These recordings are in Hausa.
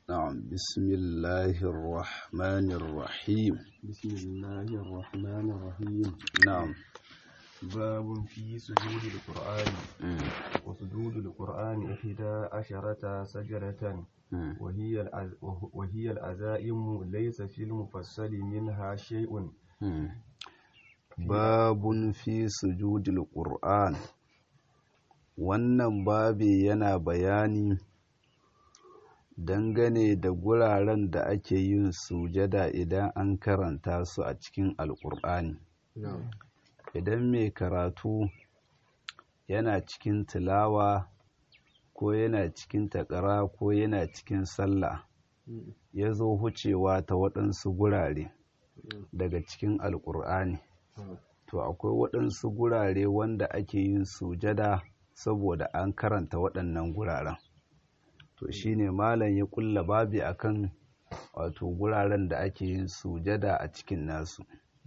نعم بسم الله الرحمن الرحيم بسم الله الرحمن الرحيم نعم باب في سجود القرآن وسجود القرآن إحدى عشرة سجرة وهي العز- وهي العزائم ليس في المفصل منها شيء babun fi sujudil qur'an wannan babi yana bayani dangane da guraren da ake yin sujada idan an karanta su a cikin alƙur'ani idan mai karatu yana cikin tilawa ko yana cikin takara ko yana cikin sallah ya zo hucewa ta waɗansu gurare daga cikin alƙur'ani to akwai waɗansu gurare wanda ake yin sujada saboda an karanta waɗannan guraren to shine malam ya ƙulla babi akan wato guraren da ake yin sujada a cikin nasu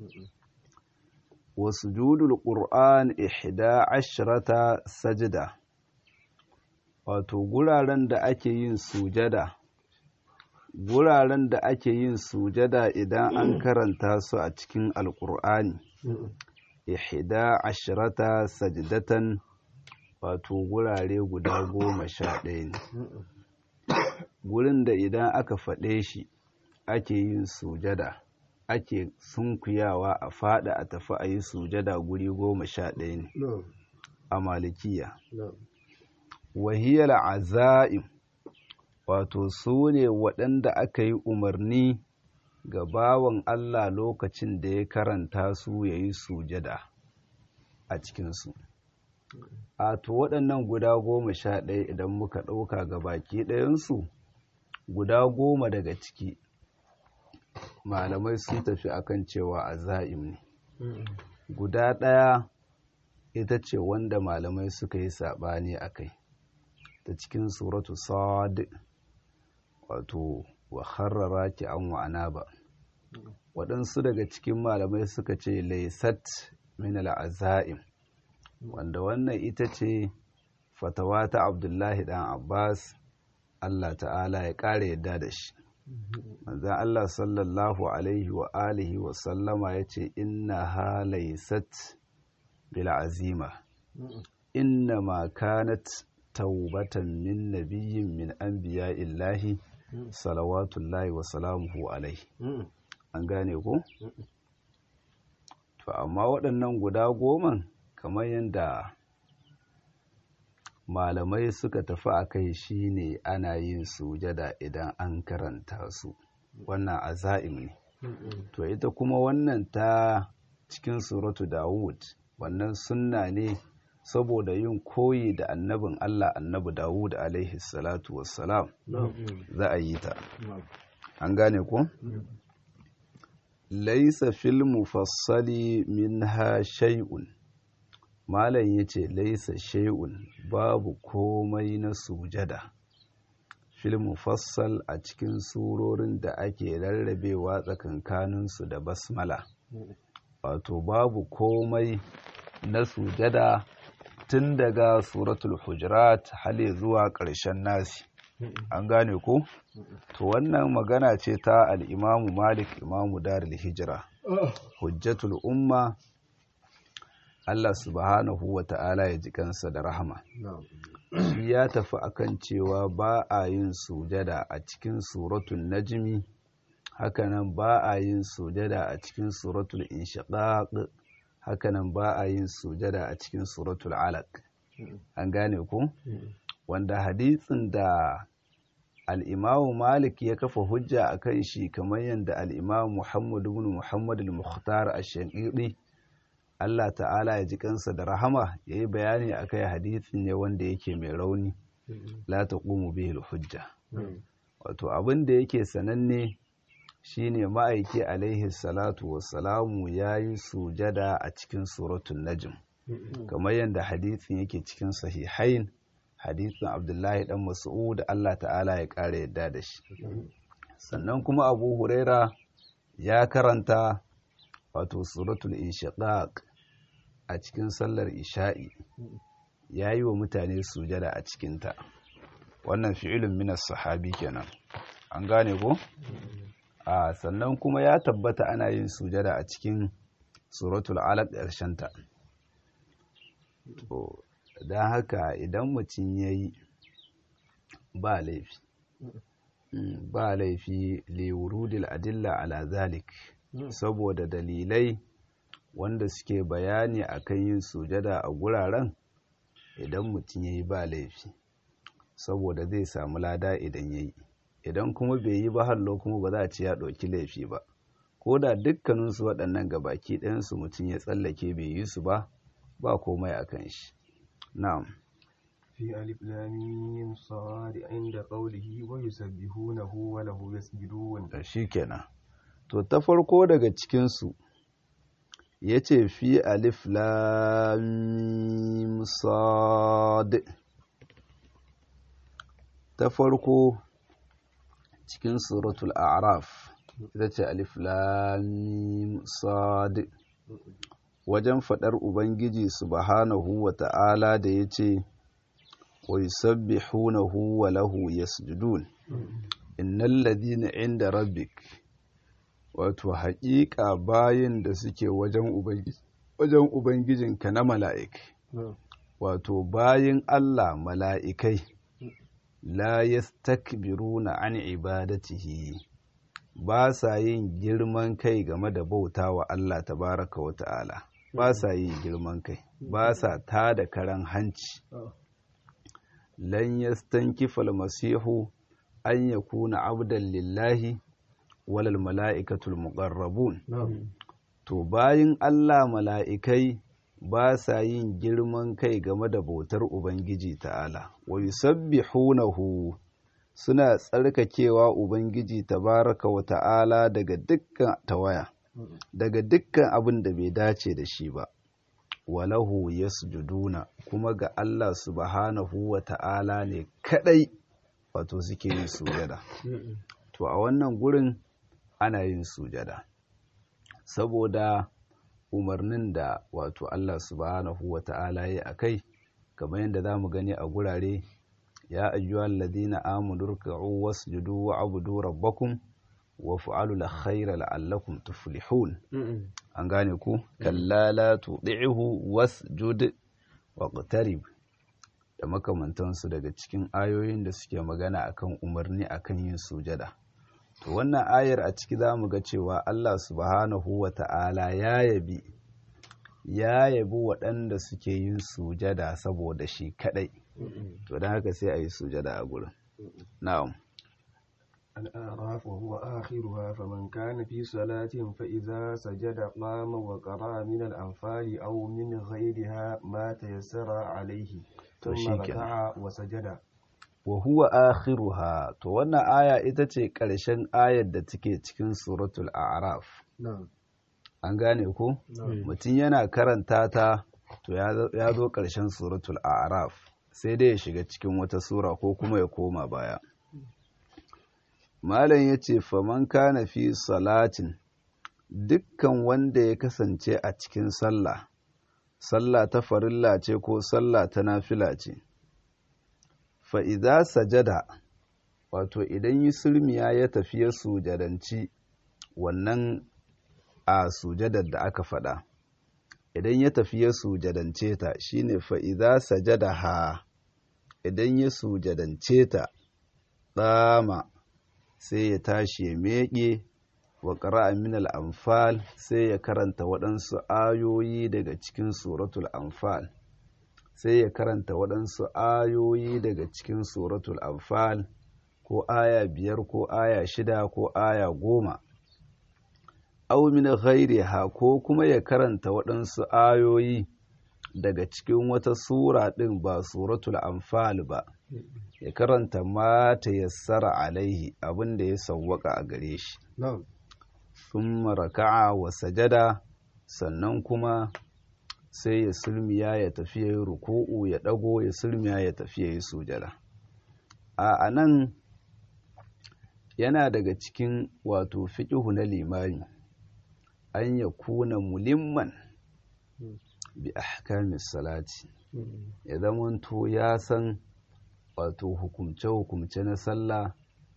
wa sujudul qur'an ihda ashrata sajda wato guraren da ake yin sujada guraren da ake yin sujada idan an karanta su a cikin alƙur'ani ihda ashrata sajdatan wato gurare guda goma sha ɗaya ne gurin da idan aka faɗe shi ake yin sujada ake sunkuyawa a fada a tafi a yi sujada guri goma sha ɗaya ne a malikiya wahiyar aza'im wato su ne waɗanda aka yi umarni ga bawan Allah lokacin da ya karanta su ya yi sujada a cikinsu. A to waɗannan guda goma sha ɗaya idan muka ɗauka ga baki ɗayansu guda goma daga ciki malamai sun tafi akan cewa a za'im ne. Guda ɗaya ita ce wanda malamai suka yi saɓani a kai ta cikin suratu sad wato wa harrara ki an wa'ana ba waɗansu daga cikin malamai suka ce laisat min al'aza'im wanda wannan ita ce fatawa ta abdullahi ɗan abbas allah ta'ala ya ƙara yadda da shi manzan allah sallallahu alaihi wa alihi wa sallama ya ce inna ha laisat bil azima inna ma kanat taubatan min nabiyyin min anbiya illahi salawatullahi wa salamuhu alaihi an gane ko to amma waɗannan guda goman kamar yadda malamai suka tafi a kai shine ana yin sujada idan an karanta su wannan aza'im ne to ita kuma wannan ta cikin suratu dawud wannan sunna ne saboda yin koyi da annabin Allah annabi Dawud alaihi salatu wassalam za a yi ta an gane ko laisa fil mufassali minha shay'un malam yace laisa shay'un babu komai na sujada fil mufassal a cikin surorin da ake rarrabewa tsakankaninsu da basmala wato babu komai na sujada tun daga suratul hujurat hale zuwa ƙarshen nasi an gane ko to wannan magana ce ta al'imamu malik imamu darul hijira hujjatul umma Allah subhanahu wa ta'ala ya ji kansa da rahama shi ya tafi akan cewa ba a yin sujada a cikin suratul najmi hakanan ba a yin sujada a cikin suratul inshiqaq hakanan ba a yin sujada a cikin suratul alaq an gane ku wanda hadisin da al'imamu malik ya kafa hujja a kan shi kamar yadda al'imamu muhammadu bin muhammadu al-mukhtar a shankiri allah ta'ala ya ji kansa da rahama ya yi bayani a kai hadisin ne wanda yake mai rauni la ta ƙumu bihil hujja wato abin da yake sananne shine ma'aiki alaihi salatu wassalamu ya yi sujada a cikin suratun najm kamar yadda hadisin yake cikin sahihain hadisin abdullahi dan mas'ud Allah ta'ala ya ƙara yadda da shi sannan kuma abu huraira ya karanta wato suratul inshiqaq a cikin sallar isha'i ya yi wa mutane sujada a cikinta wannan fi'ilun minas sahabi kenan an gane ko a sannan kuma ya tabbata ana yin sujada a cikin suratul alaq ta to don haka idan mutum ya yi ba laifi ba laifi liwurudil adilla ala zalik saboda dalilai wanda suke bayani akan yin sujada a guraren idan mutum ya yi ba laifi saboda zai samu lada idan ya yi idan kuma bai yi ba hallo kuma ba za a ci ya ɗauki laifi ba ko da dukkaninsu waɗannan gabaki ɗayansu mutum ya tsallake bai yi su ba ba komai a kan shi na'am في ألف لام صاد عند قوله ويسبحونه وله يسجدون shi kenan to ta farko daga cikinsu ya ce fi alif lam sad ta farko cikin suratul a'raf ita ce alif lam sad wajen faɗar ubangiji subhanahu wa ta'ala da ya ce wa yusabbihunahu wa lahu yasjudun innal ladina inda rabbik wato haƙiƙa bayin da suke wajen wajen ubangijinka na mala'ik wato bayin Allah mala'ikai la yastakbiruna an ibadatihi ba sa yin girman kai game da bauta wa Allah tabaraka wa ta'ala ba sa yin girman kai ba sa ta da karan hanci lan yastankifa almasihu an yakuna abdan lillahi walal mala'ikatul muqarrabun to bayin Allah mala'ikai ba sa yin girman kai game da bautar ubangiji ta'ala wa yusabbihunahu suna tsarkakewa ubangiji tabaraka wa ta'ala daga dukkan tawaya daga dukkan abin da bai dace da shi ba walahu yasjuduna kuma ga Allah subhanahu wa ta'ala ne kadai wato suke yin sujada to a wannan gurin ana yin sujada saboda umarnin da wato Allah subhanahu wa ta'ala ya akai kamar yadda za mu gani a gurare ya ayyuhal ladina amanu ruk'u wasjudu wa'budu rabbakum wa fa'alu al-khayra la'allakum tuflihun an gane ku kalla la tudihu wasjud waqtarib da makamantansu daga cikin ayoyin da suke magana akan umarni akan yin sujada to wannan ayar a ciki za mu ga cewa Allah subhanahu wa ta'ala ya yabi ya yabi waɗanda suke yin sujada saboda shi kadai to don haka sai a yi sujada a gurin na'am الأعراف وهو آخرها فمن كان في صلاة فإذا سجد قام وقرأ من الأنفال أو من غيرها ما تيسر عليه ثم ركع وسجد wa huwa akhiruha to wannan aya ita ce ƙarshen ayar da take cikin suratul a'raf an gane ko mutum yana karanta ta to ya zo ƙarshen suratul a'raf sai dai ya shiga cikin wata sura ko kuma ya koma baya malam ya ce faman kana fi salatin dukkan wanda ya kasance a cikin sallah sallah ta farilla ce ko sallah ta nafila ce fa'iza sajada wato idan yi sulmiya ya tafi ya sujadanci wannan a sujadar da aka faɗa idan ya tafi ya sujadance ta shine fa'iza sajada ha idan ya sujadance ta ɗama sai ya tashi ya meƙe wa ƙara'a min al'amfal sai ya karanta waɗansu ayoyi daga cikin suratul amfal sai ya karanta waɗansu ayoyi daga cikin suratul anfal ko aya biyar ko aya shida ko aya goma aw min ghairiha ko kuma ya karanta waɗansu ayoyi daga cikin wata sura ɗin ba suratul anfal ba ya karanta ma ta yassara alaihi abin da ya sawwaka a gare shi thumma raka'a wa sajada sannan kuma sai ya sulmiya ya tafi ya yi ruku'u ya ɗago ya sulmiya ya tafi ya yi sujada a nan yana daga cikin wato fiƙihu na limani an ya kuna mulimman bi ahkamis salati ya zamanto ya san wato hukumce-hukumce na sallah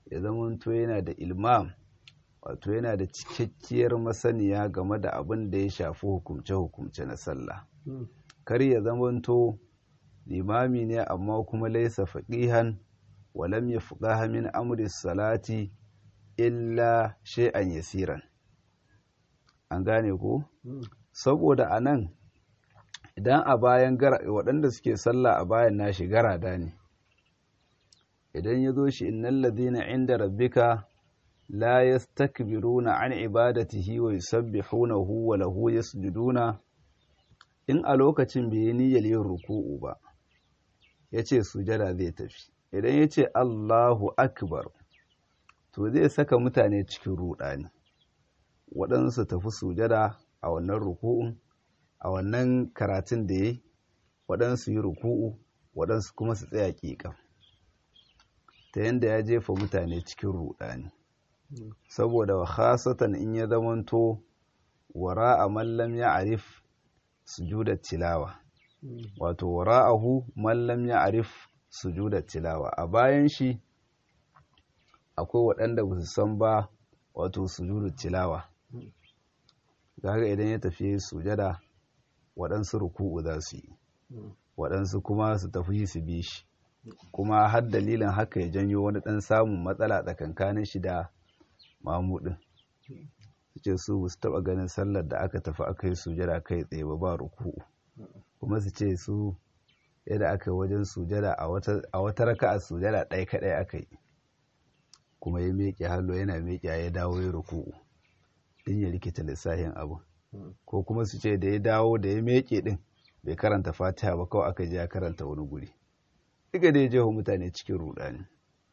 ya zamanto yana da ilmam wato yana da cikakkiyar masaniya game da abin da ya shafi hukumce-hukumce na sallah kar ya zamanto limami ne amma kuma laisa faqihan walam yafqaha min amri salati illa shay'an yasiran an gane ko saboda anan idan a bayan waɗanda suke sallah a bayan nashi garada ne idan ya zo shi innal ladina inda rabbika la yastakbiruna an ibadatihi wa yusabbihunahu wa lahu yasjuduna in a lokacin bai yi niyyar yin ruku'u ba yace sujada zai tafi idan yace Allahu akbar to zai saka mutane cikin rudani waɗansu tafi sujada a wannan ruku'un a wannan karatun da yayi waɗansu yi ruku'u waɗansu kuma su tsaya ƙiƙa ta yanda ya jefa mutane cikin rudani saboda wa khasatan in ya zamanto wara a mallam ya arif sujudar tilawa wato wara'ahu mallam ya arif sujudar tilawa a bayan shi akwai waɗanda ba su san ba wato sujudar tilawa haka idan ya tafi sujada waɗansu ruku'u za su yi waɗansu kuma su tafi su bi shi kuma har dalilin haka ya janyo wani ɗan samun matsala tsakankanin shi da mamudin ce su su taɓa ganin sallar da aka tafi aka yi sujada kai tsaye ba ba ruku'u kuma su ce su yadda aka yi wajen sujada a wata raka a sujada ɗaya kaɗai aka yi kuma ya miƙe hallo yana miƙe ya dawo ya ruku'u din ya rikita lissafin abu ko kuma su ce da ya dawo da ya miƙe din bai karanta fatiha ba kawai aka je ya karanta wani guri duka da ya jeho mutane cikin rudani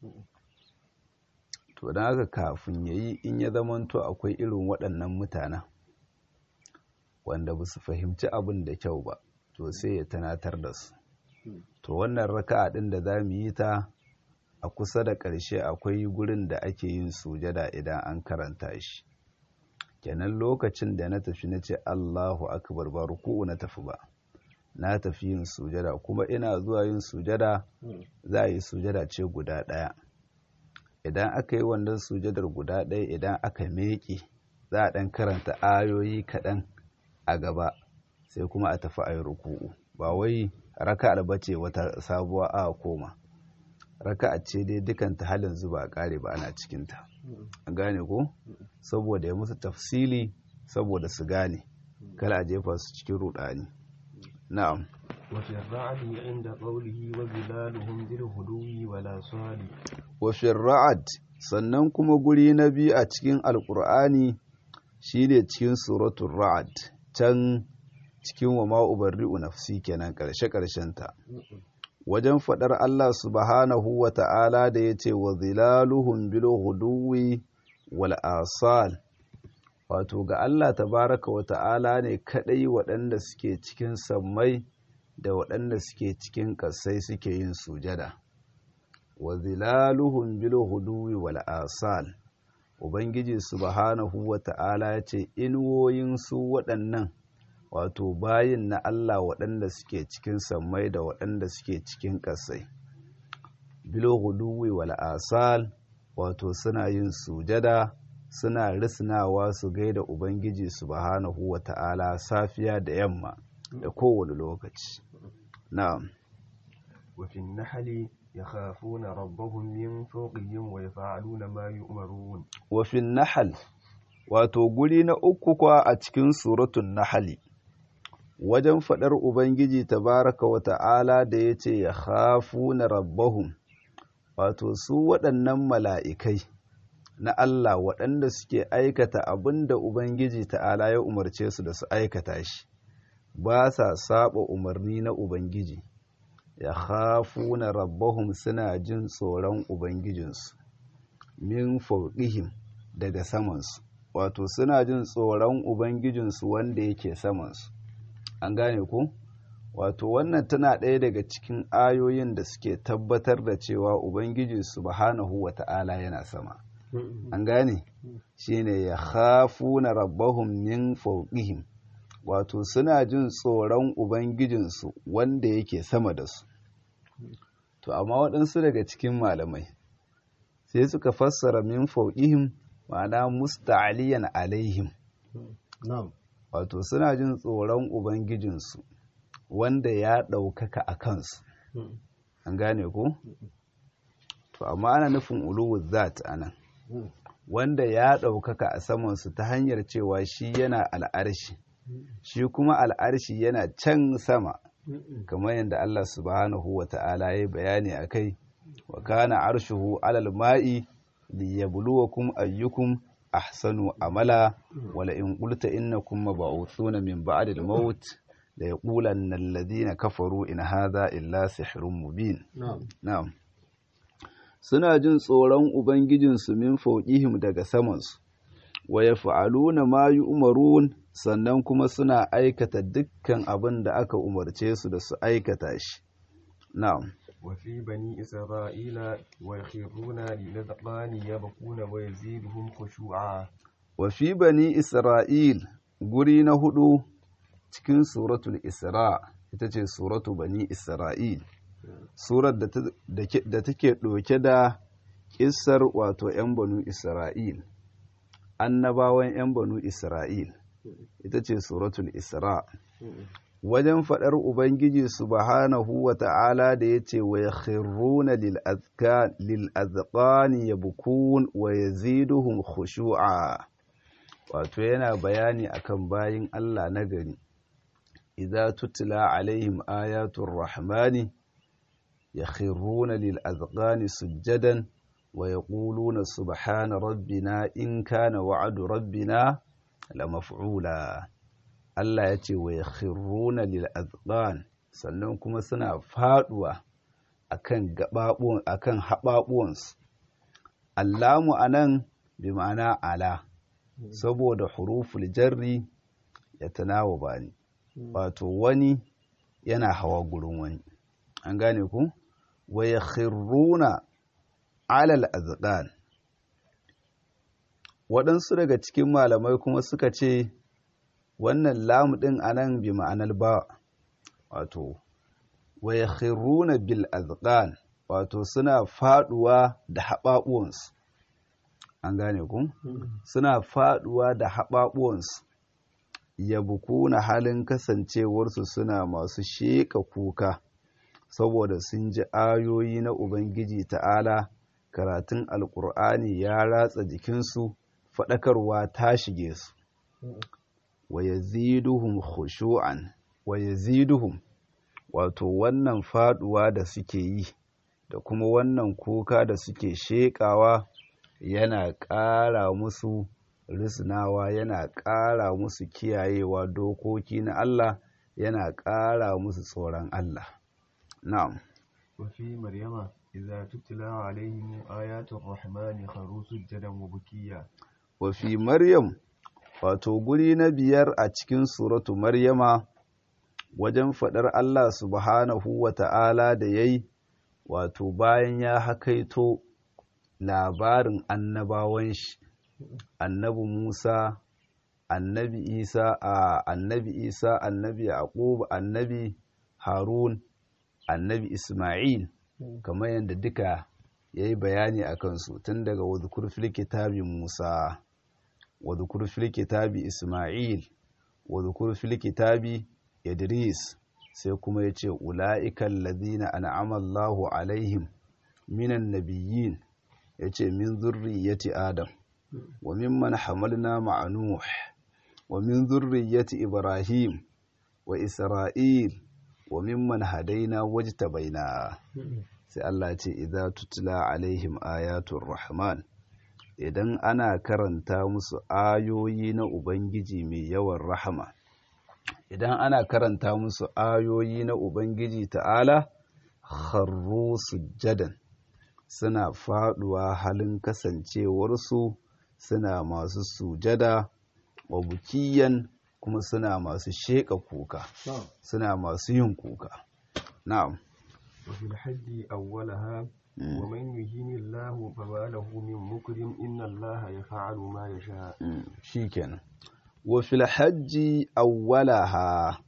to don haka kafin ya yi in ya zamanto akwai irin waɗannan mutanen wanda ba su fahimci abin da kyau ba to sai ya tanatar da su to wannan raka'a ɗin da za mu yi ta a kusa da ƙarshe akwai gurin da ake yin sujada idan an karanta shi kenan lokacin da na tafi na ce allahu akbar ba ruku'u na tafi ba na tafi yin sujada kuma ina zuwa yin sujada za a yi sujada ce guda ɗaya idan aka yi wannan sujadar guda ɗaya idan aka meƙe za a ɗan karanta ayoyi kaɗan a gaba sai kuma a tafi a yi ruku'u ba wai raka albace wata sabuwa a koma raka a ce dai dukanta halin zuba a ƙare ba ana cikinta an gane ko saboda ya musu tafsili saboda su gane kala a jefa su cikin rudani na'am وفي الرعد عند قوله وظلالهم بالهدو ولا صال وفي الرعد sannan kuma guri na biyu a cikin alkur'ani shine cikin suratul ra'ad can cikin wa ma ubarri'u nafsi kenan karshe karshen ta wajen fadar Allah subhanahu wa ta'ala da yace wa zilaluhum bil huduwi wal asal wato ga Allah tabaraka wa ta'ala ne kadai waɗanda suke cikin sammai da waɗanda suke cikin ƙasai suke yin sujada wa zilaluhum bil huduwi wal asal ubangiji subhanahu wa ta'ala ya ce inuwoyin su waɗannan wato bayin na Allah waɗanda suke cikin sammai da waɗanda suke cikin ƙasai bil huduwi wal asal wato suna yin sujada suna risnawa su gaida ubangiji subhanahu wa ta'ala safiya da yamma da kowane lokaci na'am وفي النحل يخافون ربهم من فوقهم ويفعلون ما يؤمرون وفي النحل wato guri na uku kwa a cikin suratun nahali wajen faɗar ubangiji tabaraka wa ta'ala da ya ce ya hafu na rabbahum wato su waɗannan mala'ikai na Allah waɗanda suke aikata abin da ubangiji ta'ala ya umarce su da su aikata shi ba sa saba umarni na ubangiji ya hafu na rabbahum suna jin tsoron ubangijinsu min fauƙihim daga samansu wato suna jin tsoron ubangijinsu wanda yake samansu an gane ku wato wannan tana ɗaya daga cikin ayoyin da suke tabbatar da cewa ubangiji subhanahu wa ta'ala yana sama an gane shine ya hafu na rabbahum min fauƙihim wato suna jin tsoron ubangijinsu wanda yake sama da su to amma waɗansu daga cikin malamai sai suka fassara min fauqihim ma'ana musta'aliyan alaihim na'am wato suna jin tsoron ubangijinsu wanda ya ɗaukaka a kansu an gane ko to amma ana nufin uluwu zat anan wanda ya ɗaukaka a samansu ta hanyar cewa shi yana al'arshi shi kuma al'arshi yana can sama kamar yadda Allah subhanahu wa ta'ala ya bayani a kai wa kana arshuhu alal ma'i liyabluwakum ayyukum ahsanu amala wala in qulta innakum mab'uthuna min ba'di al-maut la yaqulanna alladhina kafaru in hadha illa sihrun mubin na'am na'am suna jin tsoron ubangijinsu min fauqihim daga samansu wa yaf'aluna ma yu'marun sannan kuma suna aikata dukkan abin da aka umarce su da su aikata shi na'am وفي بني إسرائيل ويخرون للأذقان يبكون ويزيدهم خشوعا wa fi bani isra'il guri na hudu cikin suratul isra ita ce suratu bani isra'il surar da ta- da ke- da take ɗauke da ƙissar wato 'yan banu isra'il annabawan 'yan banu isra'il ita ce suratul isra wajen faɗar ubangiji subhanahu wa ta'ala da ya ce wa ya khirruna lil'azqani ya bukun wa ya ziduhun khushu'a wato yana bayani akan bayin Allah na gari idza tutla alaihim ayatul rahmani yakhruna lil azqani sujadan wa yaquluna subhana rabbina in kana wa'du rabbina lamaf'ula Allah ya ce wa yakhruna lil azqan sannan kuma suna faduwa akan gababuwan akan hababuwansu allamu anan bi ma'ana ala saboda huruful jarri ya tanawa bani wato wani yana hawa gurin wani an gane ku wa yakhruna alal azqan waɗansu daga cikin malamai kuma suka ce wannan lamu ɗin anan bi ma'anar ba wato wa yakhruna bil azqan wato suna faduwa da haɓaɓuwansu an gane ku suna faduwa da haɓaɓuwansu ya bukuna halin kasancewarsu suna masu sheƙa kuka saboda sun ji ayoyi na ubangiji ta'ala karatun alƙur'ani ya ratsa jikinsu faɗakarwa ta shige su wa yaziduhum khushu'an wa yaziduhum wato wannan faduwa da suke yi da kuma wannan kuka da suke sheƙawa yana ƙara musu risnawa yana ƙara musu kiyayewa dokoki na Allah yana ƙara musu tsoron Allah na'am وفي مريم إذا تتلى عليهم آيات الرحمن خروا سجدا وبكيا wa fi maryam wato guri na biyar a cikin suratu maryama wajen faɗar Allah subhanahu wa ta'ala da yayi wato bayan ya hakaito labarin annabawan shi annabi Musa annabi Isa a annabi Isa annabi Yaqub annabi Harun annabi Isma'il kamar yadda duka yayi bayani a kansu tun daga wadhkur fil kitabi Musa wadhkur fil kitabi Isma'il wadhkur fil kitabi Idris sai kuma yace ula'ikal ladina an'ama Allahu alaihim minan nabiyyin yace min zurriyyati Adam wa mimman hamalna ma'a Nuh wa min zurriyyati Ibrahim wa Isra'il wa mimman hadaina wajtabaina sai Allah ce idza tutla alaihim ayatul rahman idan ana karanta musu ayoyi na Ubangiji mai yawan rahama idan ana karanta musu ayoyi na Ubangiji ta'ala kharru sujjadan suna faduwa halin kasancewarsu suna masu sujada wa bukiyan kuma suna masu sheƙa kuka suna masu yin kuka na'am وفي الحج أولها ومن يهين الله فما له من مكرم إن الله يفعل ما يشاء shikenan wa fil hajji awwalaha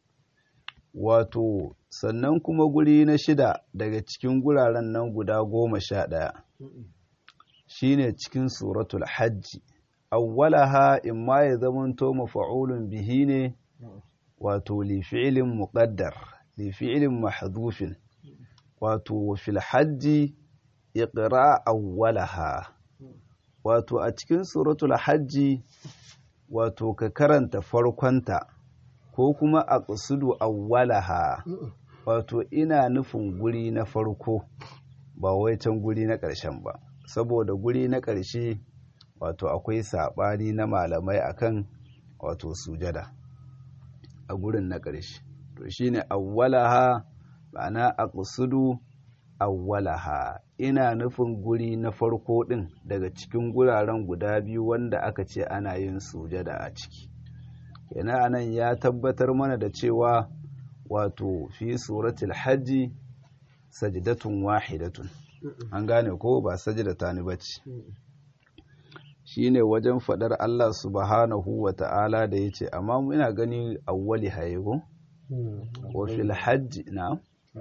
wato sannan kuma guri na shida daga cikin guraren nan guda goma sha ɗaya shine cikin suratul hajji awwalaha imma ya zamanto mafa'ulun bihi ne wato li fi'lin muqaddar li fi'lin mahdhufin wato fil hajji iqra awwalaha wato a cikin suratul hajji wato ka karanta farkonta ko kuma a ƙasudu awwalaha wato ina nufin guri na farko ba wai can guri na ƙarshen ba saboda guri na ƙarshe wato akwai saɓani na malamai akan wato sujada a gurin na ƙarshe to shine awwalaha ma'ana a ƙasudu awwalaha ina nufin guri na farko ɗin daga cikin guraren guda biyu wanda aka ce ana yin sujada a ciki kenan anan ya tabbatar mana da cewa wato fi suratul hajji sajdatun wahidatun an gane ko ba sajdata ni bace shine wajen fadar Allah subhanahu wa ta'ala da yace amma ina gani awwali hayego wa fil hajji na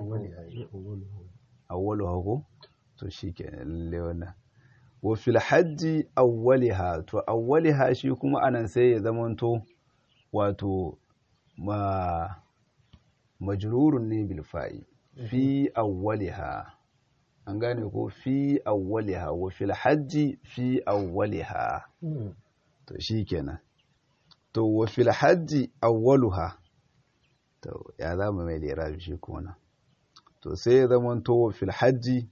awwalu hago to shikenan lalle wannan wa fil hajji awwaliha to awwaliha shi kuma anan sai ya zamanto wato ma majrurun ne bil fa'i fi awwaliha an gane ko fi awwaliha wa fil hajji fi awwaliha to shikenan to wa fil hajji awwaluha to ya zama mai lirabi shi kuma nan to sai ya zama to fil hajji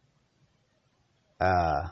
a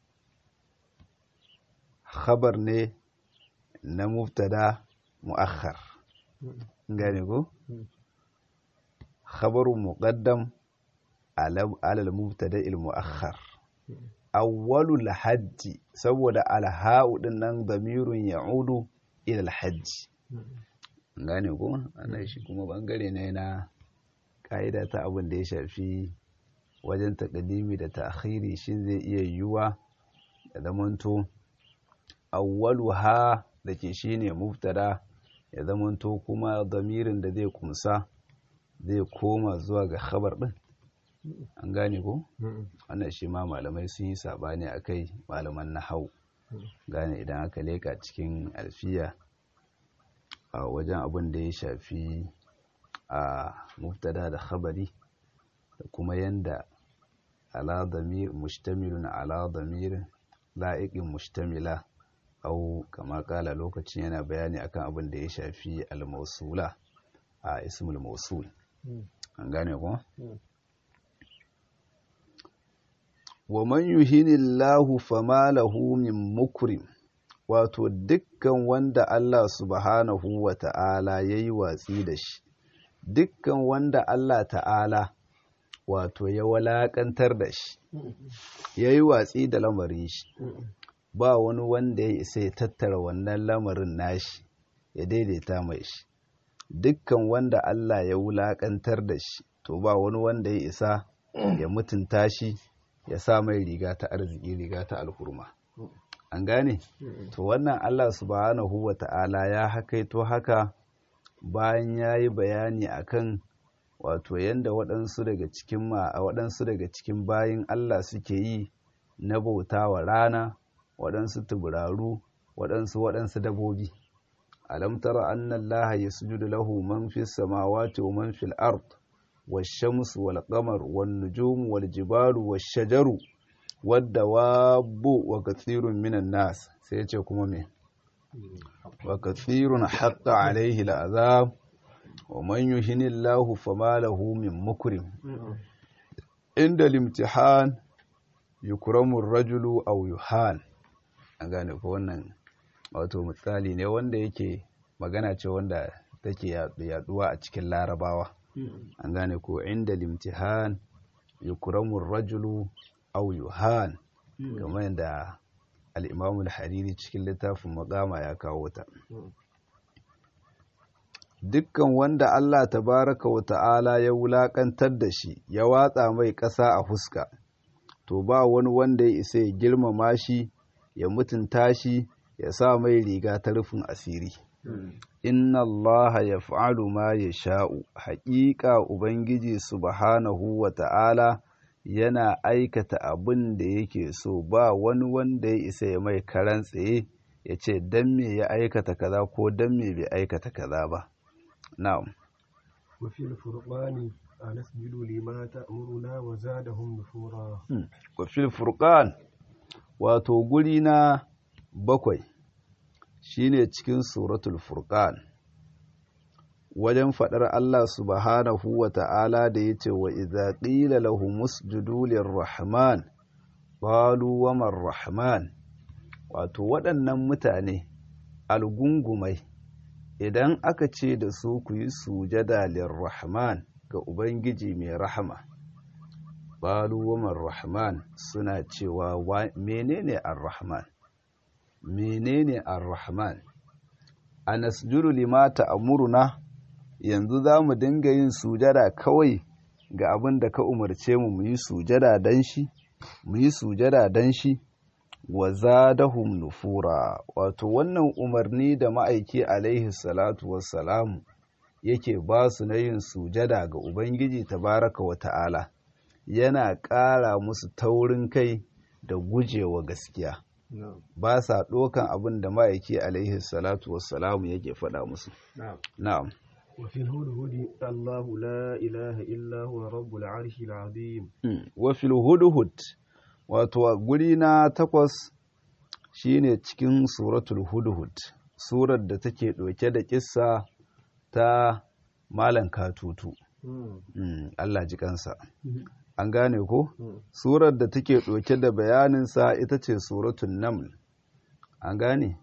khabar ne na mubtada mu'akhar gane ko khabarun muqaddam ala al-mubtada al-mu'akhar awwalul hajji saboda alha'u din nan damirun ya'udu ila al-hajji gane ko ana shi kuma bangare ne na ka'ida ta abin da ya shafi wajen taƙadimi da ta'khiri shin zai iya yiwuwa da zamanto awwalu ha da ke shine mubtada ya zamanto kuma damirin da zai kumsa zai koma zuwa ga khabar din an gane ko wannan shi ma malamai sun yi sabani akai malaman nahau gane idan aka leka cikin alfiya a wajen abin da ya shafi a mubtada da khabari da kuma yanda ala damir mustamilun ala damir la'iqin mustamila au kama kala lokacin yana bayani akan abin da ya shafi al-mausula a ismul mausul an gane ko wa man yuhinillahu fama lahu min mukrim wato dukkan wanda Allah subhanahu wa ta'ala yayi watsi da shi dukkan wanda Allah ta'ala wato ya walakantar da shi ya yi watsi da lamarin shi ba wani wanda ya isa ya tattara wannan lamarin nashi ya daidaita mai shi dukkan wanda Allah ya wulakantar da shi to ba wani wanda ya isa ya mutunta shi ya sa mai riga ta arziki riga ta alhurma an gane to wannan Allah subhanahu wa ta'ala ya hakaito haka bayan ya yi bayani akan wato yadda waɗansu daga cikin ma waɗansu daga cikin bayin Allah suke yi na bauta wa rana waɗansu tuburaru waɗansu waɗansu dabobi alam tara anna Allah yasjudu lahu man fis samawati wa man fil ard wash-shamsu wal qamar wan nujumu wal jibalu wash-shajaru wad-dawabu wa kathirun minan nas sai ya ce kuma me wa kathirun haqqa alaihi al'azab wa man yuhinillahu fama lahu min mukrim inda limtihan yukramu rajulu aw yuhan an gane ko wannan wato misali ne wanda yake magana ce wanda take yaduwa a cikin larabawa an gane ko inda limtihan yukramu rajulu aw yuhan kamar yadda al-imam al-hariri cikin littafin maqama ya kawo ta dukkan wanda Allah tabaraka wa ta'ala ya wulakantar da shi ya watsa mai ƙasa a fuska to ba wani wanda ya isa ya girmama shi ya mutunta shi ya sa mai riga ta rufin asiri inna Allah ya fa'alu ma ya sha'u haƙiƙa ubangiji subhanahu wa ta'ala yana aikata abin da yake so ba wani wanda ya isa ya mai karan tsaye ya ce dan me ya aikata kaza ko dan me bai aikata kaza ba na'am وفي الفرقان أنسجد لما تأمرنا وزادهم نفورا wa fil furqan wato guri na bakwai shine cikin suratul furqan wajen faɗar Allah subhanahu wa ta'ala da ya ce wa iza ƙila lahu musjudu lirrahman qalu wa man rahman wato waɗannan mutane algungumai idan aka ce da su ku yi sujada lirrahman ga ubangiji mai rahama qalu wa man rahman suna cewa menene ar-rahman menene ar-rahman anasjudu lima ta'muruna yanzu za mu dinga yin sujada kawai ga abin da ka umarce mu mu yi sujada dan shi mu yi sujada dan shi wa zadahum nufura wato wannan umarni da ma'aiki alaihi salatu wassalamu yake ba su na yin sujada ga ubangiji tabaraka wa ta'ala yana ƙara musu taurin kai da gujewa gaskiya ba sa ɗokan abin da ma'aiki alaihi salatu wassalamu yake faɗa musu na'am وفي الهدهد الله لا إله إلا هو رب العرش العظيم وفي الهدهد wato guri na takwas shine cikin suratul hudhud surar da take ɗauke da kissa ta malan katutu Allah ji kansa an gane ko surar da take ɗauke da bayaninsa ita ce suratul naml an gane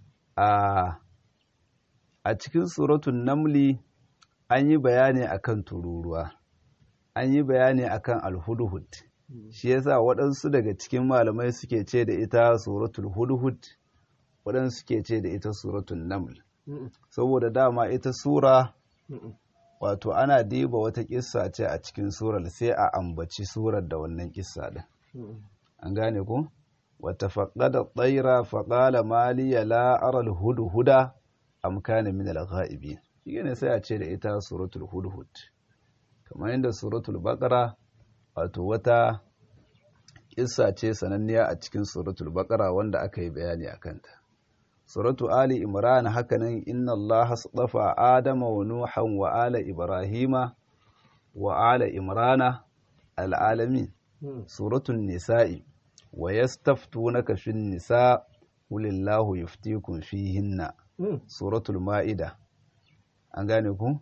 a a cikin suratun namli an yi bayani akan tururuwa an yi bayani akan alhudhud shi yasa waɗansu daga cikin malamai suke ce da ita suratul hudhud waɗansu suke ce da ita suratun naml saboda dama ita sura wato ana diba wata kissa ce a cikin surar sai a ambaci surar da wannan kissa din an gane ko wata faƙada tsaira faƙala maliya la'arar hudu-huda amkana min al-ghaibi shi ne sai a ce da ita suratul hudhud kamar yadda suratul baqara wato wata kissa ce sananniya a cikin suratul baqara wanda aka yi bayani akan ta suratu ali imran hakanan inna allaha astafa adama wa nuhan wa ala ibrahima wa ala imrana al'alamin suratul nisa'i wa yastaftunaka fin nisa qulillahu yuftikum fihinna suratul ma'ida an gane ku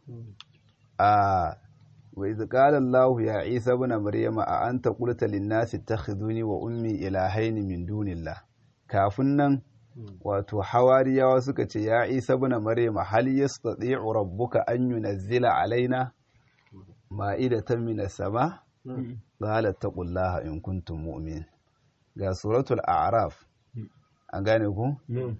a wa idh qala Allahu ya Isa ibn Maryama a anta qulta lin-nasi ittakhiduni wa ummi ilahaini min dunillah kafin nan wato hawariyawa suka ce ya Isa ibn Maryama hal yastati'u rabbuka an yunazzila alaina ma'idatan minas sama qala taqullaha in kuntum mu'min ga suratul a'raf an gane ku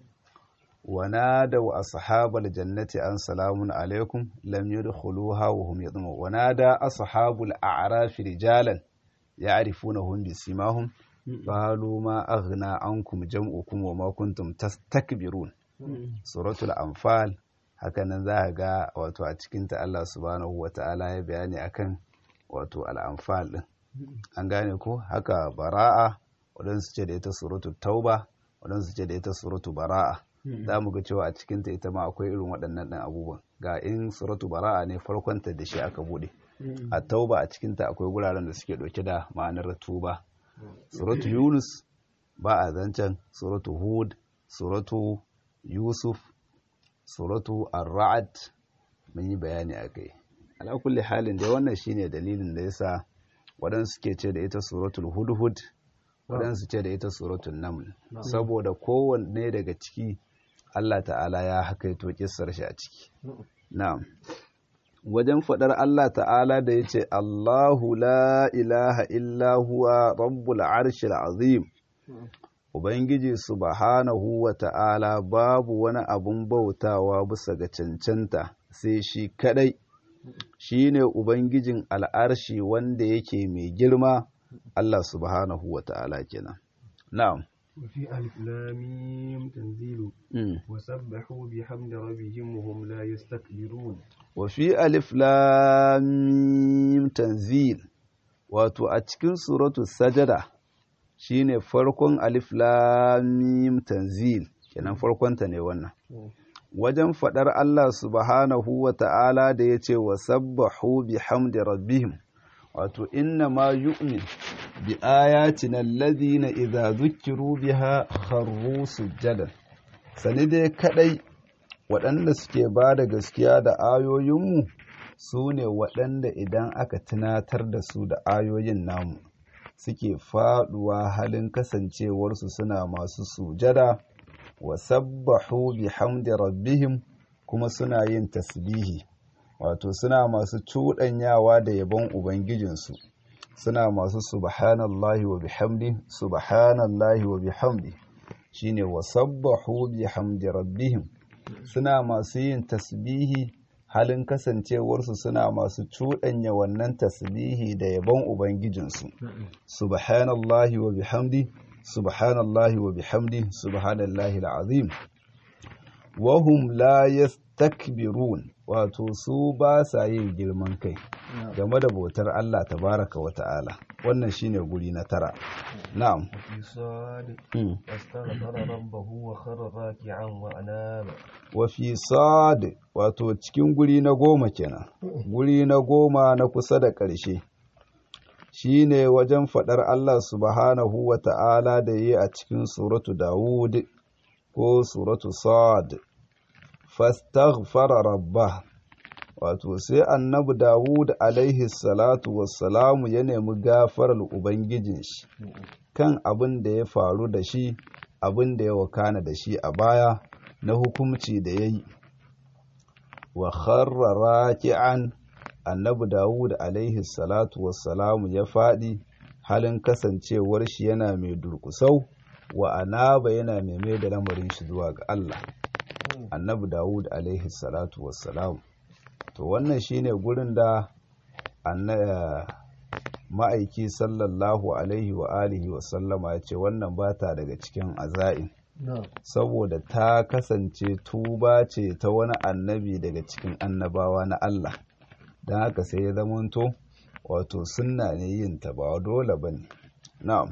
ونادوا أصحاب الجنة أن سلام عليكم لم يدخلوها وهم يطمعون ونادى أصحاب الأعراف رجالا يعرفونهم بسيماهم قالوا ما أغنى عنكم جمعكم وما كنتم تستكبرون سورة الأنفال hakanan za a ga wato a cikinta Allah subhanahu wa ta'ala ya bayani akan wato al'amfal ɗin an gane ko haka bara'a waɗansu ce da ita suratu tauba waɗansu ce da ita suratu bara'a za mu ga cewa a cikinta ita ma akwai irin waɗannan ɗan abubuwan ga in suratu bara'a ne farkonta da shi aka buɗe a tauba a cikinta akwai wuraren da suke ɗauke da ma'anar tuba suratu yunus ba a zancen suratu hud suratu yusuf suratu ar-ra'd mun yi bayani a kai ala kulli halin da wannan shine dalilin da yasa waɗansu suke ce da ita suratul hudhud waɗansu ce da ita suratul naml saboda kowanne daga ciki Allah ta'ala ya hakaito kissar shi a ciki na'am wajen faɗar Allah ta'ala da yace Allahu la ilaha illa huwa rabbul arshil azim Ubangiji subhanahu wa ta'ala babu wani abun bautawa bisa ga cancanta sai shi kadai shi ne Ubangijin al'arshi wanda yake mai girma Allah subhanahu wa ta'ala kenan. Na'am. وفي ألف لام تنزيل وسبحوا بحمد ربهم وهم لا يستكبرون وفي ألف لام تنزيل wato a cikin suratu sajada shine farkon alif lamim tanzil kenan farkonta ne wannan wajen faɗar Allah subhanahu wa ta'ala da ya ce wa sabbahu bi hamdi rabbihim wato inna ma yu'min bi ayatina alladhina idza zukkiru biha kharru sujjadan sani dai kadai waɗanda suke ba da gaskiya da ayoyinmu su ne waɗanda idan aka tunatar da su da ayoyin namu suke faɗuwa halin kasancewarsu suna masu sujada wa sabbahu bihamdi rabbihim kuma suna yin tasbihi wato suna masu cuɗanyawa da yabon ubangijinsu suna masu subhanallahi wa bihamdi subhanallahi wa bihamdi shine wa sabbahu bihamdi rabbihim suna masu yin tasbihi halin kasancewarsu suna masu cuɗanya wannan tasbihi da yabon ubangijinsu subhanallahi wa bihamdi subhanallahi wa bihamdi subhanallahi al'azim wahum la yastakbirun wato su ba sa yin girman kai game da bautar Allah tabaraka wa ta'ala wannan shine guri na tara na'am وفي صاد واستغفر ربه وخر راكعا وأناب wa fi sad wato cikin guri na goma kenan guri na goma na kusa da ƙarshe shine wajen faɗar Allah subhanahu wa ta'ala da yi a cikin suratu Dawud ko suratu Sad fastaghfara rabbah wato sai annabi Dawud alaihi salatu wassalamu ya nemi gafarar ubangijin shi kan abin da ya faru da shi abin da ya wakana da shi a baya na hukumci da ya yi wa kharra raki'an annabi Dawud alaihi salatu wassalamu ya faɗi halin kasancewar shi yana mai durkusau wa anaba yana mai mai da lamarin shi zuwa ga Allah annabi Dawud alaihi salatu wassalamu to wannan shine gurin da ma'aiki sallallahu alaihi wa alihi wa sallama ya ce wannan ba ta daga cikin aza'in saboda ta kasance tuba ce ta wani annabi daga cikin annabawa na Allah don haka sai ya zamanto wato sunna ne yin ta ba dole ba ne na'am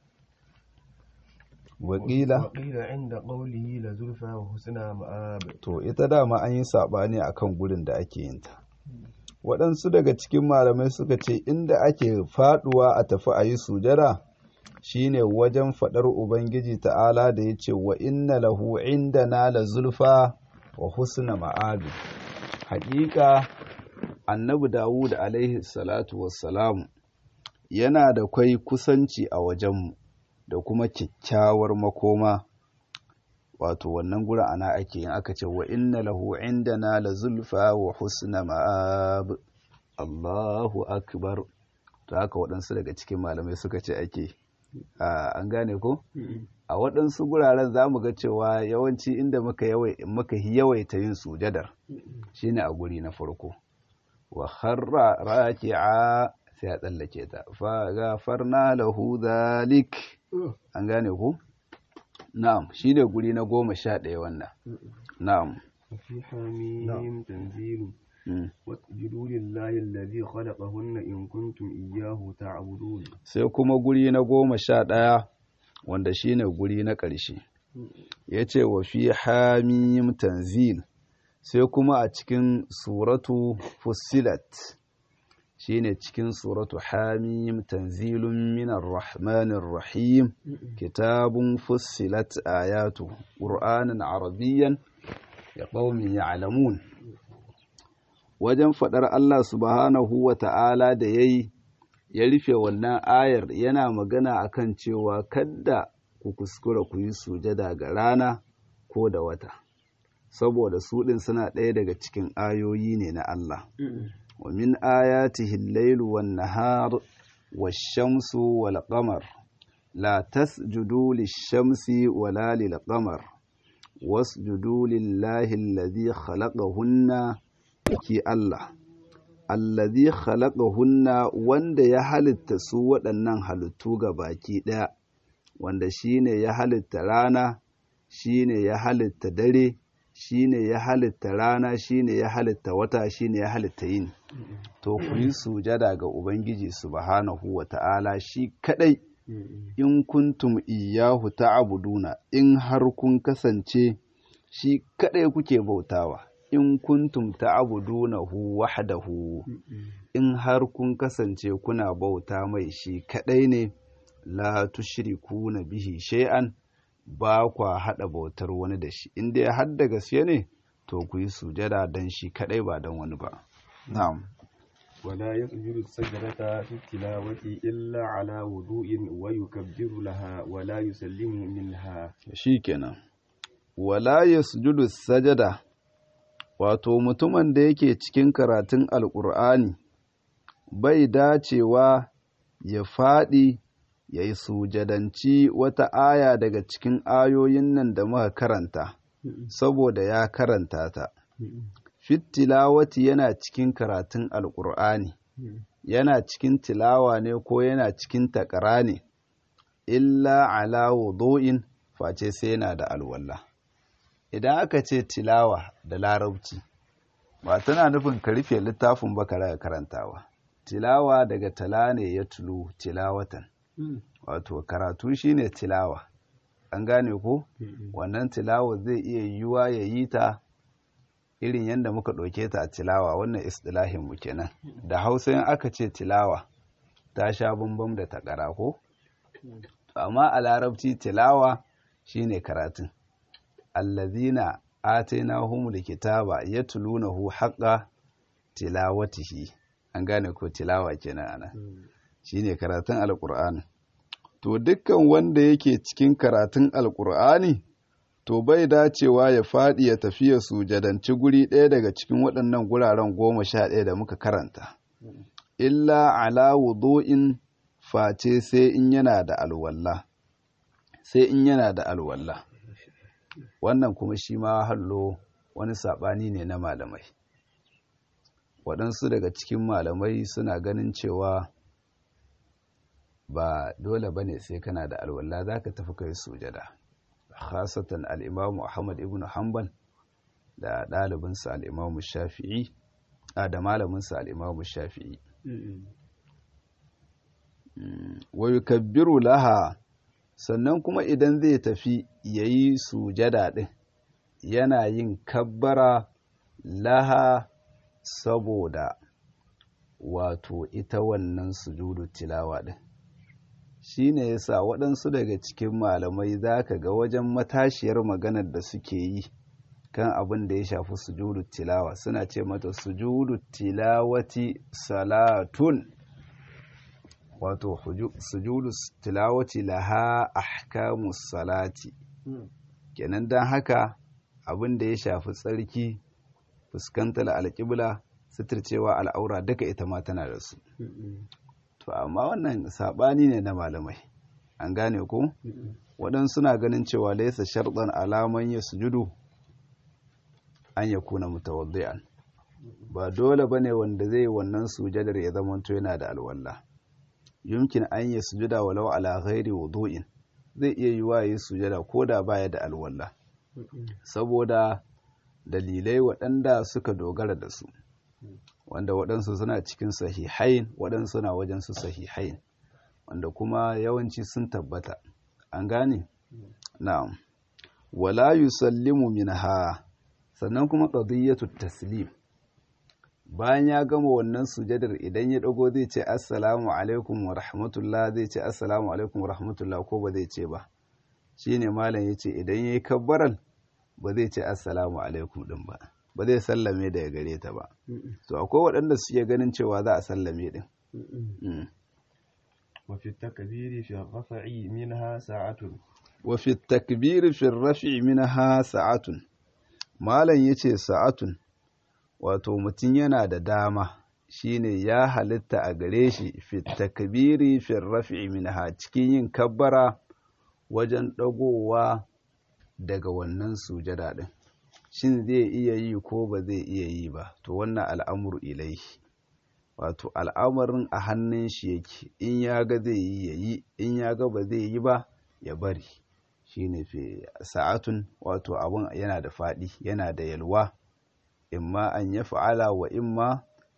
wakila وقيل عند قوله لزلفى وحسن مآب to ita dama an yi saɓani akan gurin da ake yin ta waɗansu daga cikin malamai suka ce inda ake faɗuwa a tafi a yi sujada shine wajen faɗar ubangiji ta'ala da ya ce wa inna lahu indana la zulfa wa husna ma'abi haƙiƙa annabi dawud alaihi salatu wassalam yana da kwai kusanci a wajenmu da kuma kyakkyawar makoma wato wannan gura ana ake yin aka ce wa inna lahu indana la zulfa wa husna ma'ab Allahu akbar to haka waɗansu daga cikin malamai suka ce ake an gane ko a waɗansu guraren za mu ga cewa yawanci inda muka muka yawaita yin sujadar shine a guri na farko wa kharra raki'a sai a tsallake ta fa gafarna lahu dhalik an gane ku na'am shi ne guri na goma sha ɗaya wannan na'am وفي حميم تنزيل واسجدوا لله الذي خلقهن إن كنتم إياه تعبدون sai kuma guri na goma sha ɗaya wanda shi ne guri na ƙarshe ya ce wa fi hamim tanzil sai kuma a cikin suratu fussilat shi ne cikin suratu hamim tanzilun minar rahmanir rahim kitabun fussilat ayatu ƙur'anin arabiyyan ya ƙaumin ya'lamun wajen faɗar Allah subhanahu wa ta'ala da ya yi ya rufe wannan ayar yana magana akan cewa kadda ku kuskura ku yi sujada ga rana ko da wata saboda su ɗin suna ɗaya daga cikin ayoyi ne na Allah wa min ayatihi al-lailu wan-nahar wash-shamsu wal-qamar la tasjudu lish-shamsi wala lil-qamar wasjudu lillahi alladhi khalaqahunna ki Allah alladhi khalaqahunna wanda ya halitta su waɗannan halittu ga baki ɗaya wanda shine ya halitta rana shine ya halitta dare shine ya halitta rana shine ya halitta wata shine ya halitta yini to ku yi sujada ga ubangiji subhanahu wa ta'ala shi kadai in kuntum iyahu ta'buduna in har kun kasance shi kadai kuke bautawa in kuntum ta'budunahu wahdahu in har kun kasance kuna bauta mai shi kadai ne la tushrikuna bihi shay'an ba kwa hada bautar wani da shi in dai har da gaske ne to ku yi sujada dan shi kadai ba dan wani ba na'am ولا يسجد السجدة في التلاوة إلا على وضوء ويكبر لها ولا يسلم منها shikenan wala yasjudu sajada wato mutumin da yake cikin karatun alkur'ani bai dacewa ya faɗi ya yi sujadanci wata aya daga cikin ayoyin nan da muka karanta saboda ya karanta ta fitilawati yana cikin karatun alkur'ani yana cikin tilawa ne ko yana cikin takara ne illa ala wudu'in face sai yana da alwala idan aka ce tilawa da larabci ba tana nufin ka rufe littafin ba ka karantawa tilawa daga tala ne ya tulu tilawatan wato karatu shine tilawa an gane ko wannan tilawa zai iya yiwuwa ya yi ta irin yadda muka ɗauke ta a tilawa wannan istilahin mu kenan da hausa in aka ce tilawa ta sha bambam da takara ko amma a larabci tilawa shine karatun allazina atainahumul kitaba yatlunahu haqqa tilawatihi an gane ko tilawa kenan ana shine karatun alqur'ani to dukkan wanda yake cikin karatun alqur'ani to bai dacewa ya faɗi ya tafi ya sujadanci guri ɗaya daga cikin waɗannan guraren goma sha ɗaya da muka karanta illa ala wudu'in face sai in yana da alwalla sai in yana da alwalla wannan kuma shi ma hallo wani saɓani ne na malamai waɗansu daga cikin malamai suna ganin cewa ba dole ba ne sai kana da alwalla za ka tafi kai sujada khasatan al'imamu ahmad ibn hanbal da ɗalibinsa al'imamu shafi'i a da malaminsa al'imamu shafi'i wa yukabbiru laha sannan kuma idan zai tafi ya yi sujada ɗin yana yin kabbara laha saboda wato ita wannan sujudu tilawa ɗin shi ne ya sa waɗansu daga cikin malamai za ka ga wajen matashiyar maganar da suke yi kan abin da ya shafi sujudu tilawa suna ce mata sujudu tilawati salatun wato sujudu tilawati laha ahkamu salati kenan don haka abin da ya shafi tsarki fuskantar alƙibla suturcewa al'aura duka ita ma tana da su to amma wannan saɓani ne na malamai an gane ko waɗansu suna ganin cewa laisa sharɗan alaman ya sujudu an ya kuna mutawaddi'an ba dole bane wanda zai wannan sujadar ya zamanto yana da alwala yumkin an ya sujuda walau ala ghairi wudu'in zai iya yiwa yi sujada ko da baya da alwala saboda dalilai waɗanda suka dogara da su wanda waɗansu suna cikin sahihain waɗansu suna wajen su sahihain wanda kuma yawanci sun tabbata an gane na'am wala yusallimu minha sannan kuma qadiyatu taslim bayan ya gama wannan sujadar idan ya dago zai ce assalamu alaikum wa rahmatullah zai ce assalamu alaikum wa rahmatullah ko ba zai ce ba shine malam yace idan yayi kabbaral ba zai ce assalamu alaikum din ba ba zai sallame daga gare ta ba to akwai waɗanda suke ganin cewa za a sallame din وفي التكبير في الرفع منها ساعة وفي التكبير في الرفع منها ساعة malam yace sa'atun wato mutum yana da dama shine ya halitta a gare shi fi takbiri fi raf'i minha cikin yin kabbara wajen dagowa daga wannan sujada din shin zai iya yi ko ba zai iya yi ba to wannan al'amuru ilaihi wato al'amarin a hannun shi yake in ya ga zai yi ya yi in ya ga ba zai yi ba ya bari shine fi sa'atun wato abun yana da faɗi yana da yalwa imma an ya fa'ala wa imma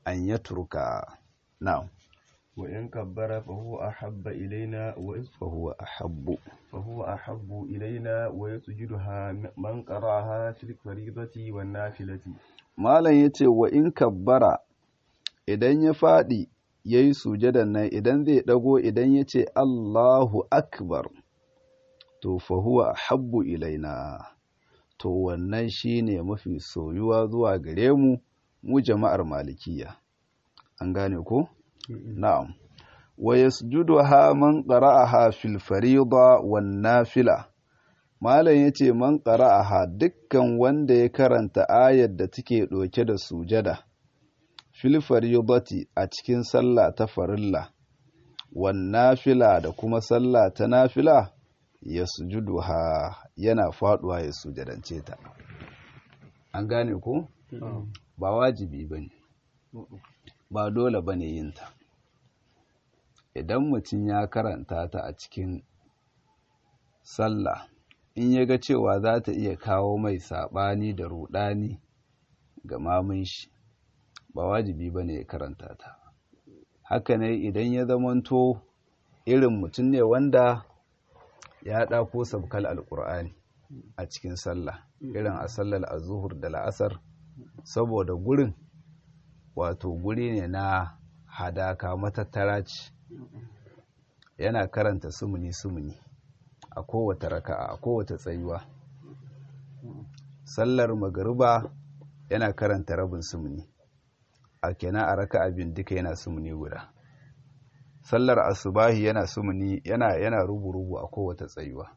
an yatruka na'am وإن كبر فهو أحب إلينا fa huwa ahabbu فهو أحب إلينا ويسجدها من قرأها في الفريضة والنافلة malam yace wa in kabbara idan ya faɗi yayi sujadan nan idan zai dago idan yace Allahu akbar to fa huwa ahabbu ilaina to wannan shine mafi soyuwa zuwa gare mu mu jama'ar malikiya an gane ko na'am wa yasjuduha man qara'aha fil fariida wan nafila malam yace man qara'aha dukkan wanda ya karanta ayar da take doke da sujada fil fariidati a cikin sallah ta farilla wan nafila da kuma sallah ta nafila yasjuduha yana faduwa ya sujadance ta an gane ko ba wajibi bane ba dole bane yin ta idan mutum ya karanta ta a cikin sallah in ya ga cewa za ta iya kawo mai saɓani da ruɗani ga mamun shi ba wajibi ba ne ya karanta ta haka ne idan ya zamanto irin mutum ne wanda ya ɗako sabkal alƙur'ani a cikin sallah irin a sallar azuhur da la'asar saboda gurin wato guri ne na hadaka matattara ce yana karanta sumuni sumuni a kowace raka'a a kowace tsayuwa sallar magariba yana karanta rabin sumuni a kenan a raka'a bin duka yana sumuni guda sallar asubahi yana sumuni yana yana rubu-rubu a kowace tsayuwa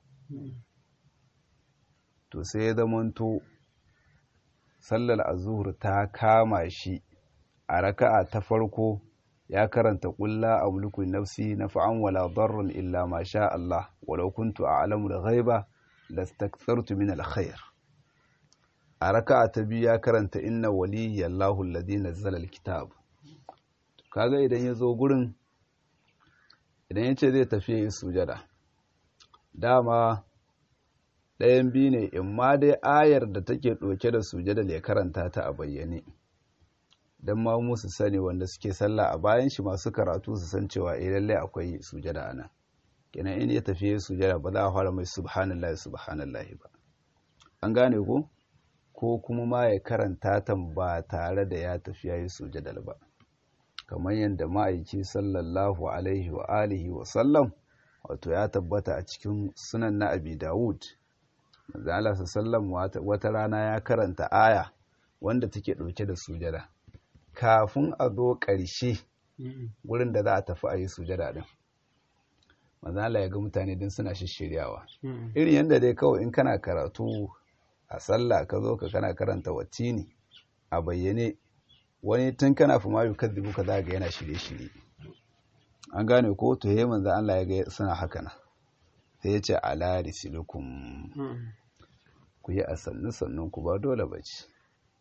to sai ya zamanto sallar azuhur ta kama shi a raka'a ta farko ya karanta ƙulla a mulkun nafsi na fa'an wala darrun illa ma sha Allah walau kuntu a alamu da ghaiba da staktsartu min alkhair a raka'a ta biyu ya karanta inna waliyyi Allahu alladhi nazzala alkitab kaga idan ya zo gurin idan ya ce zai tafi yi sujada dama ɗayan biyu ne in ma dai ayar da take ɗauke da sujada ya karanta ta a bayyane don ma musu sani wanda suke sallah a bayan shi masu karatu su san cewa eh lalle akwai sujada a nan kenan in ya tafi sujada ba za a fara mai subhanallahi subhanallahi ba an gane ko ko kuma ma ya karanta ta ba tare da ya tafi yayi sujada ba kamar yadda ma'aiki sallallahu alaihi wa alihi wa sallam wato ya tabbata a cikin sunan na abi dawud manzo Allah sallam wata rana ya karanta aya wanda take ɗauke da sujada kafin a zo ƙarshe wurin da za a tafi a yi sujada din manzo Allah ya ga mutane din suna shishiryawa irin yadda dai kawai in kana karatu a sallah ka zo ka kana karanta wattini a bayyane wani tun kana fi ma yukaddibu ka za ga yana shirye-shirye an gane ko to yayi manzo Allah ya ga suna haka na sai ya ce ala risilukum ku yi a sannu sannun ku ba dole ba ce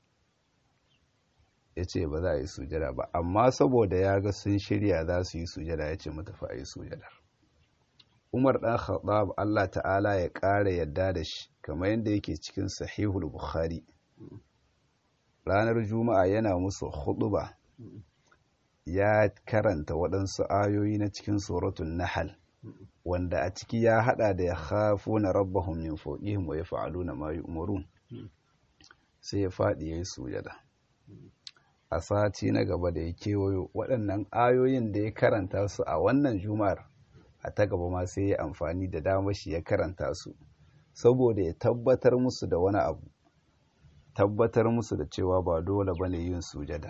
ya ce ba za a yi sujada ba amma saboda ya ga sun shirya za su yi sujada ya ce matafi a yi sujadar umar ɗan khattab Allah ta'ala ya ƙara yadda da shi kamar yadda yake cikin sahihul bukhari ranar juma'a yana musu huɗuba ya karanta waɗansu ayoyi na cikin suratun nahal wanda a ciki ya haɗa da ya hafu na rabbahun min fawqihim wa yaf'aluna ma yu'marun sai ya faɗi yayi sujada a sati na gaba da ya kewayo waɗannan ayoyin da ya karanta su a wannan juma'ar a ta gaba ma sai ya amfani da damar shi ya karanta su saboda ya tabbatar musu da wani abu tabbatar musu da cewa ba dole ba ne yin sujadar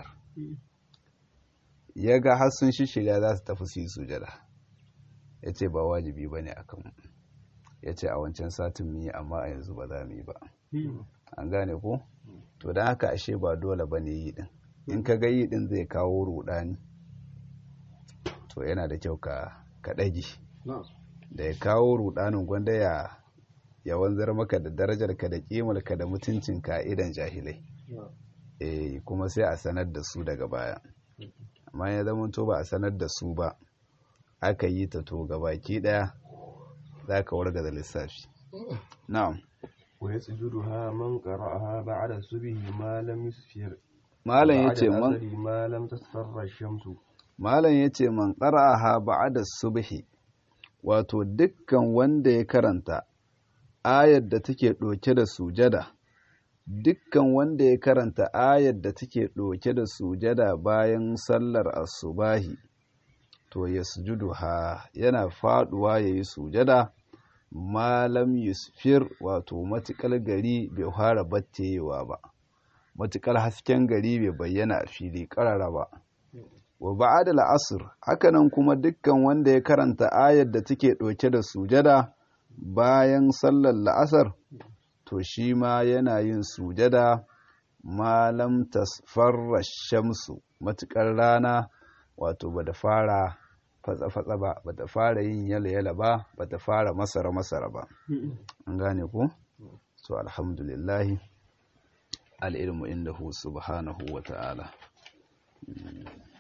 ya ga har sun shishirya za su tafi su yi sujada ya ce ba wajibi ba ne a kan ya ce a wancan satin mu yi amma a yanzu ba za mu yi ba an gane ko to don haka ashe ba dole ba ne yi din in ka ga yi din zai kawo rudani to yana da kyau ka ɗage da ya kawo rudanin gwanda ya ya wanzar maka da darajarka da kimarka da mutuncinka a idan jahilai eh kuma sai a sanar da su daga baya amma ya zama to ba a sanar da su ba aka yi ta to gabaki daya za ka warga da lissafi na'am wa yasjuduha man qara'aha ba'da subhi ma lam yusfir malam بعد yace man العصر ما لم تصفر الشمس malam yace man qara'aha ba'da subhi wato dukkan wanda ya karanta ayar da take ɗauke da sujada dukkan wanda ya karanta ayar da take ɗauke da sujada bayan sallar asubahi to ya ha yana faduwa ya yi sujada malam yusfir wato matukar gari bai fara battewa ba matukar hasken gari bai bayyana a fili ƙarara ba wa ba'ada la'asr hakanan kuma dukkan wanda ya karanta ayar da take ɗauke da sujada bayan sallar la'asar to shi ma yana yin sujada malam tasfarra shamsu matukar rana wato ba da fara fatsa-fatsa ba ba ta fara yin yala-yala ba ba ta fara masara-masara ba an gane ku so alhamdulillahi al'ilmu inda hu subhanahu wa ta'ala